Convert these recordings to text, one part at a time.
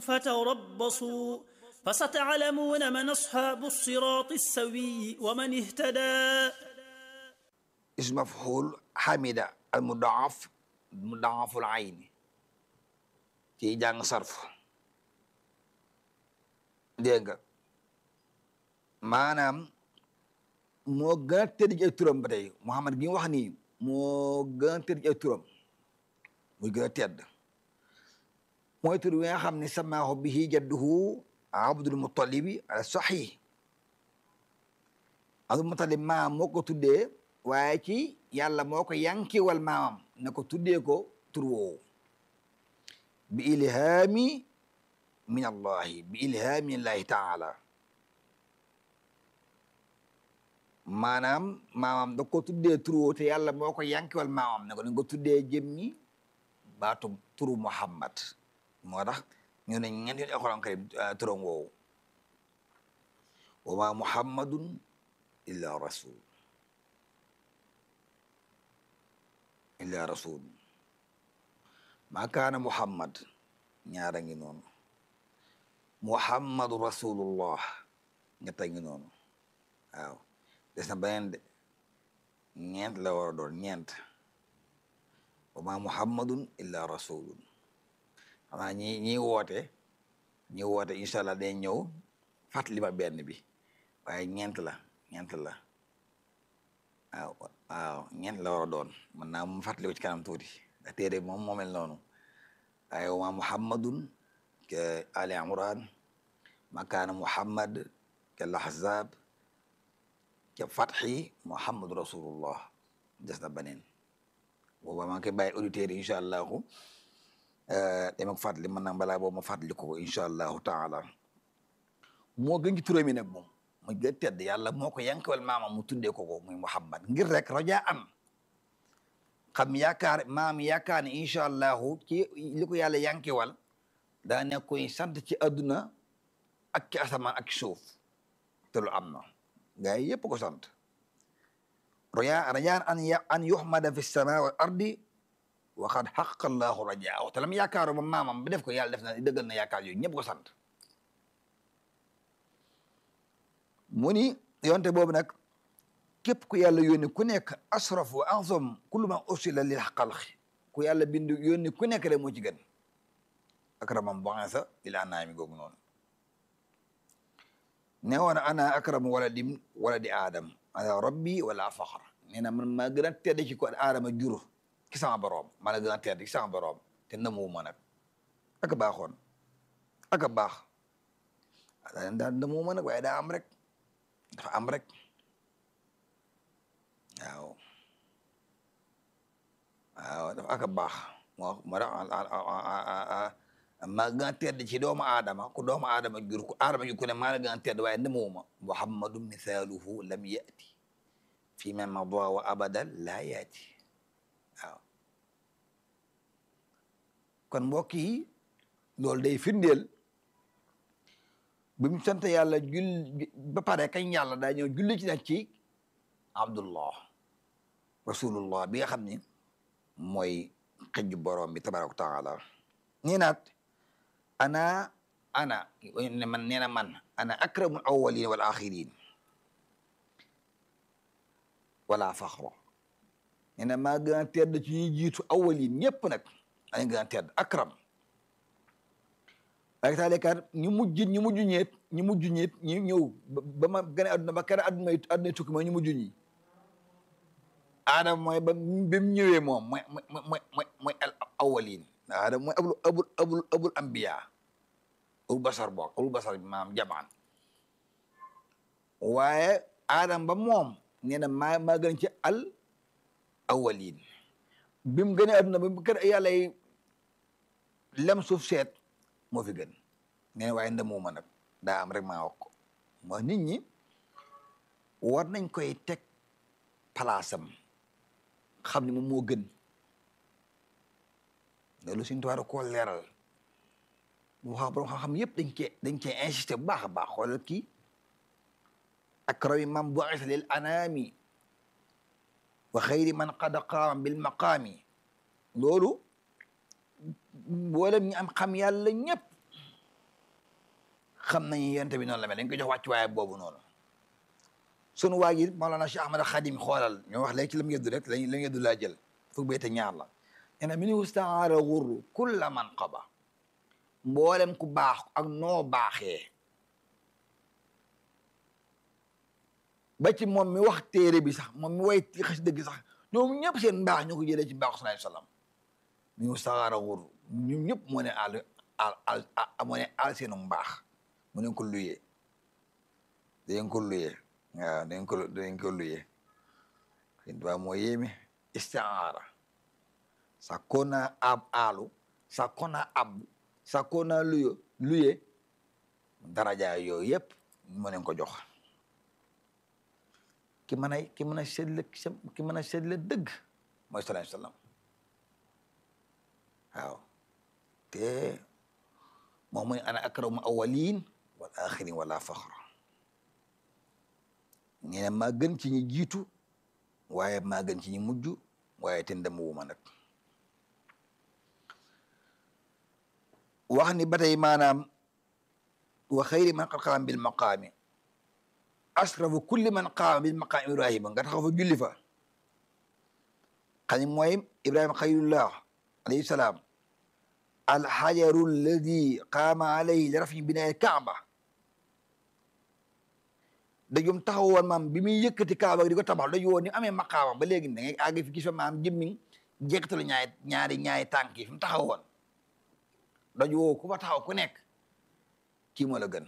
فتربصوا فستعلمون من أصحاب الصراط السوي ومن اهتدى اسم مفعول حمد المضاعف مضاعف العين ci jàng sarf dégg nga maanaam moo gën a tëdd ci ay turam ba tey Muhammad gi wax nii moo gën a tëdd ci ay turam muy gën a tedd mooy tur wi nga xam ne samaahu bihi jadduhu Abdul Muttalibi ala sahih Abdul Muttalib maam moo ko tuddee waaye ci yàlla moo ko yankiwal maamam na ko tuddee ko tur woowu bi ilhaami min allahi bi ilhaami min allahi taala maanaam maamam da ko tuddee tur woowu te yàlla moo ko yankiwal maamam ne ko dañ ko tuddee jëmmi baatu turu Muhammad moo tax ñu ne ñeent yoon alxuraan karim turam woowu wa ma muhammadun illa rasul illa rasul ma kaana muhammad ñaara ngi noonu muhammadu rasulullah ñetta ngi noonu waaw des na beneen de ñeent la war a doon ñeent wa ma muhammadun illa rasulun xanaa ñi ñi woote ñi woote incha allah day ñëw fàttali ma benn bi waaye ñeent la ñeent la waaw waaw ñeent la war a doon mën naa mu fàttali ko ci kanam tuuti da téere moom moo mel noonu waaye wa ma muhammadun ke ali imran makaana muhammad ke lahzab ke fatxi muhammadu rasulullah des na beneen booba maa ngi koy bàyyi auditeurs yi incha allahu dama ko fàttali mën naa balaa boobu ma fàttali ko incha allahu taala moo gën ci turam yi nag moom mu gën tedd yàlla moo ko yankawal maama mu tuddee ko ko muy muhammad ngir rek raja an xam yaakaar maam yaakaar ne incha allahu ci li ko yàlla yankewal daa nekk koy sant ci adduna ak ci asamaan ak suuf te lu am na gaa yi yëpp ko sant roya rajaan an an yuhmada fi sama wal ardi waxaat xaq allahu rajaahu te lam yaakaaru ba maamam ba def ko yàlla def na dëggal na yaakaar yooyu ñëpp ko sant mu ni yonte boobu nag képp ku yàlla yónni ku nekk asraf wa azam kullu ma ursila lil xalqi ku yàlla bind yónni ku nekk rek moo ci gën akramam bu'atha lil anaami googu noonu ne woon ana akramu waladi waladi aadam ala rabbi wala faxar nee na man maa gën a tedd ci ko aadama jur ki sama boroom maa la gën a tedd ci sama boroom te namuwuma nag ak a baaxoon ak a baax daa daa namuwuma nag waaye daa am rek dafa am rek waaw waaw dafa ak a baax moo moo tax maa gën a tedd ci doomu aadama ku doomu aadama jur ku aadama jur ku ne maa la gën a tedd waaye namuwuma muhammadu misaaluhu lam yati fi ma mada wa abadan laa yaati waaw kon mbokk yi loolu day firndeel bi mu sant yàlla jul ba pare kañ yàlla daa ñëw julli ci nag ci abdullah rasulullah bi nga xam ni mooy xëjju borom bi tabaraka wa taala nee naat ana ana ne man nee na man ana akramul awwalin wal axirin wala faxra nee na maa gën a tedd ci ñuy jiitu awwalin ñëpp nag añ gën a tedd akram waaye taalekat ñu mujj ñu mujj ñeet ñu mujj ñeet ñu ñëw ba ma gën a adduna ba kera adduna adduna tukki mooy ñu mujj ñi aadama mooy ba ba mu ñëwee moom mooy mooy mooy mooy mooy al awwalin aadama mooy abul abul abul abul ambiya abul basar bokk abul basar bi maam jamaan waaye aadama ba moom nee na maa maa gën ci al awwalin bi mu gënee adduna ba mu kër yàlla yi lem suuf seet moo fi gën nee na waaye ndamuma nag daa am rek maa wax ko moo nit ñi war nañ koy teg palaasam xam ne moom moo gën loolu suñu tubaab koo leeral bu wax borom xam-xam yëpp dañ cee dañ cee insisté bu baax a baax xoolal kii akrami man bu'itha lil anami wa xayri man qad qaama bil maqaami loolu mboolem ñi am xam yàlla ñëpp xam nañu yonent bi noonu la mel dañ ko jox wàccuwaay boobu noonu sunu waa ji Mawlana Cheikh Ahmad Khadim xoolal ñoo wax léegi ci la mu yeddu rek lañ la mu yeddu laa jël fukk bayte ñaar la nee na minu staara xurru kulla man qaba mboolem ku baax ak noo baaxee ba ci moom mi wax téere bi sax moom mi way xas dëgg sax ñoom ñëpp seen mbaax ñoo ko jëlee ci mbaax sallallahu alayhi wasallam minu staara xurru ñoom ñëpp moo ne àll al al moo ne àll seenu mbaax mu ne ko luyee dañ ko luyee waaw dañ ko dañ ko luyee xin tubaab moo yéeme istiaara sakkoona ab aalu sakkoona ab sakkoona luyo luye daraja yooyu yëpp mu leen ko jox ki mën a ki mën a seetle ki mën a seetle dëgg mooy salaam salaam waaw te moom mooy ana akramu awalin wal axirin wala faxra nee na maa gën ci ñi jiitu waaye maa gën ci ñi mujj waaye te ndem wu ma nag wax ni ba tey maanaam wa xayri man qad qaama bil maqaami asrafu kulli man qaama bil maqaami ibrahima nga taxaw fa julli fa xani mooy ibrahima xayrullah alayhi salaam alxajaru alladi qaama alayhi li rafi binaa kaaba dajum taxawoon maam bi muy yëkkati kaaba di ko tabax daju woon ni amee maqaama ba léegi da ngay àgg fi gis fa maam jëmmi jekkatalu ñaari ñaari ñaari tànk yi fi mu taxawoon daju woo ku fa taxaw ku nekk kii moo la gën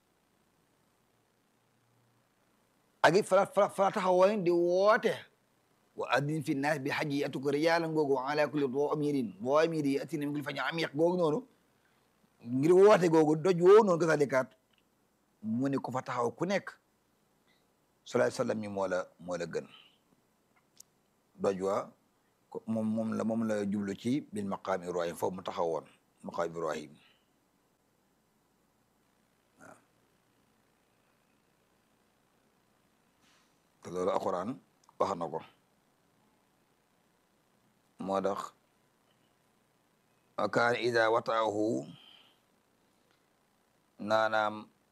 ak it fala fala fala taxawoon di woote wa addin fi naas bi xaj yi atuko rijaalan googu ala kulli daamirin daamiri yatina min kulli fajjin amiq googu noonu ngir woote googu doj woo noonu ko sax dikaat mu ne ku fa taxaw ku nekk salaay sallam mi moo la moo la gën doj wa moom moom la moom la jublu ci bil maqaam ibrahim foofu mu taxawoon maqaam ibrahim waaw te loolu alquran wax na ko moo tax wa kaan ida wataahu naanaam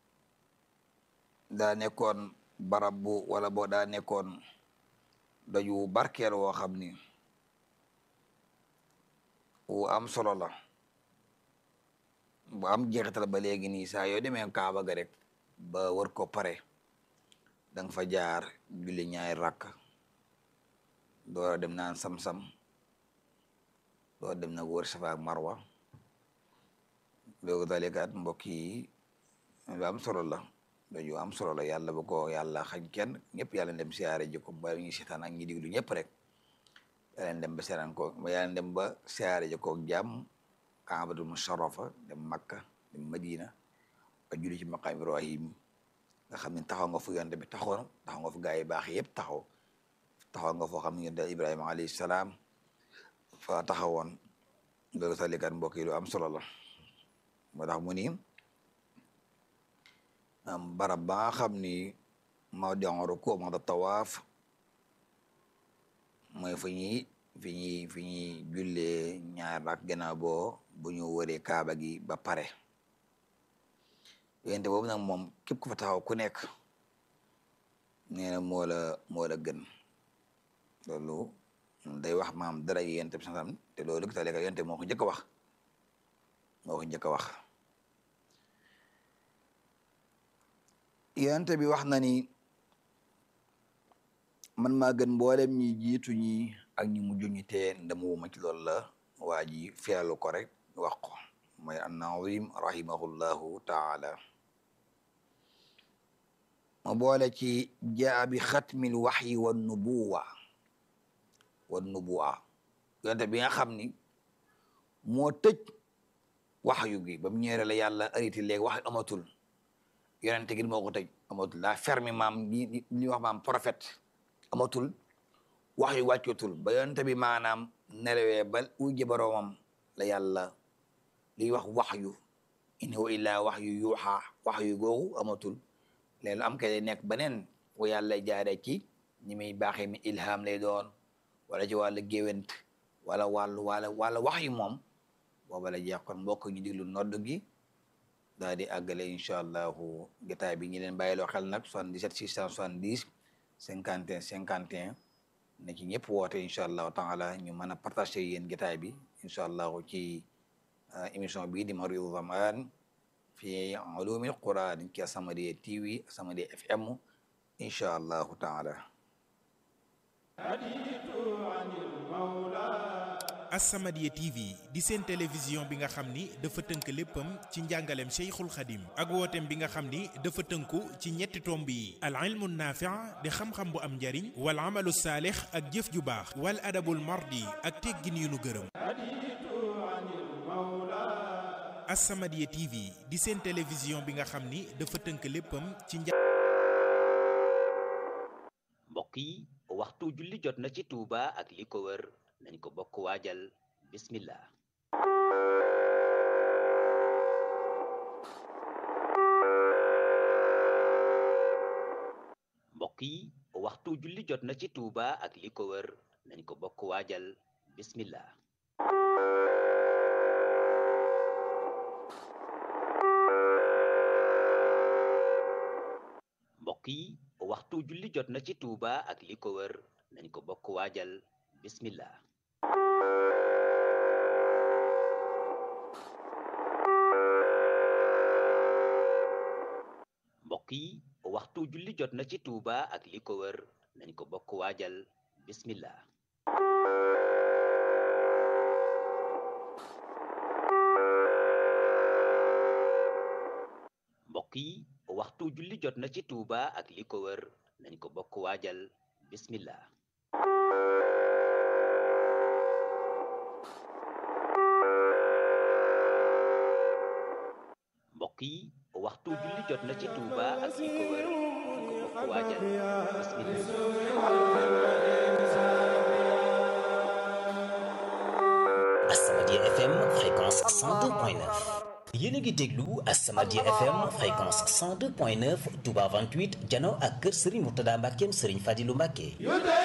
daa nekkoon barab bu wala boo daa nekkoon daju barkeel woo xam ni wu am solo la bu am jeexital ba léegi nii saa yoo demee kaaba ga rek ba war ko pare danga fa jaar julli ñaari rakk doora dem naan sam-sam doora dem nag wër safa ak marwa loolu dalekaat mbokk yi lu am solo la daju am solo la yàlla bu ko yàlla xañ kenn ñëpp yàlla dem siyaare ji ko ba ñu seetaan ak ñi diglu ñëpp rek yàlla dem ba seetaan ko ba yàlla dem ba siyaare ji ko jàmm kaabatul musharrafa dem makka dem madina ba julli ci maqaam ibrahim nga xam ne taxaw nga fu yonte bi taxawoon taxaw nga fu gaa yi baax yëpp taxaw taxaw nga foo xam ne yonte ibrahima alayhi salaam fa taxawoon loolu salikat mbokk yi lu am solo la moo tax mu ni barab ba nga xam ni mawdi'u ruku mawdi'u tawaaf mooy fi ñuy fi ñuy fi ñuy jullee ñaar ak gannaaw boo bu ñu wëree kaaba gi ba pare yente boobu nag moom képp ku fa taxaw ku nekk nee na moo la moo la gën loolu day wax maam dara yente bi santam te loolu ta lekka yente moo ko njëkk a wax moo ko njëkk a wax yonent bi wax na ni man maa gën mboolem ñi jiitu ñi ak ñi mujj ñi te ndamuwuma ci loolu la waa ji feelu ko rek wax ko mooy an-Nazim rahimahullahu taala ma boole ci jaa bi xatmil waxyi wa nubuwa wa nubuwa yonent bi nga xam ni moo tëj waxyu gi ba mu ñëwee la yàlla arrêté léegi wax amatul yonente gi moo ko tëj amatul daa fermi maam li li wax maam prophète amatul wax yu wàccotul ba yonente bi maanaam nelawee ba ujje boroomam la yàlla liy wax wax yu in huwa illaa wax yu yuuxaa wax yu googu amatul léegi lu am kay nekk beneen fu yàlla jaaree ci ñi muy baaxee mi ilham lay doon wala ci wàllu géwént wala wàllu wala wala wax yu moom booba la jeex kon mbokk ñu diglu nodd gi daal di àggale incha allahu jotaay bi ñu leen bàyyiloo xel nag 77 670 51 51 na ci ñëpp woote incha allahu taala ñu mën a partager yéen jotaay bi incha allahu ci émission bii di Maridu Zamaan fi ulumil Quran ci As-Samadiyya TV As-Samadiyya FM incha allahu taala As-Samadiyya TV di seen télévision bi nga xam ni dafa tënk léppam ci njàngaleem Cheikhul Khadim ak wooteem bi nga xam ni dafa tënku ci ñetti tomb yi al ilmu naafi' di xam-xam bu am njariñ wal amalu saalix ak jëf ju baax wal adabul mardi ak teggin yu nu gërëm As-Samadiyya TV di seen télévision bi nga xam ni dafa tënk léppam ci nja mbokk yi waxtu julli jot na ci Touba ak li ko wër nañ ko bokk waajal bismillah mbokk yi waxtu julli jot na ci Touba ak li ko wër nañ ko bokk waajal bismillah mbokk yi waxtu julli jot na ci Touba ak li ko wër nañ ko bokk waajal bismillah mbokk yi waxtu julli jot na ci Touba ak li ko wër nañ ko bokk waajal bismillah mbokk yi waxtu julli jot na ci Touba ak li ko wër nañ ko bokk waajal bismillah mbokk yi waxtu julli jot na ci Touba ak li ko wër nañ ko bokk waajal bismillah As-Samadiyya FM fréquence 102.9 yéen a ngi déglu As-Samadiyya FM fréquence 102.9 Touba 28 jano ak kër Serigne Mourtada Mbackeem Serigne Fadilou Mbacke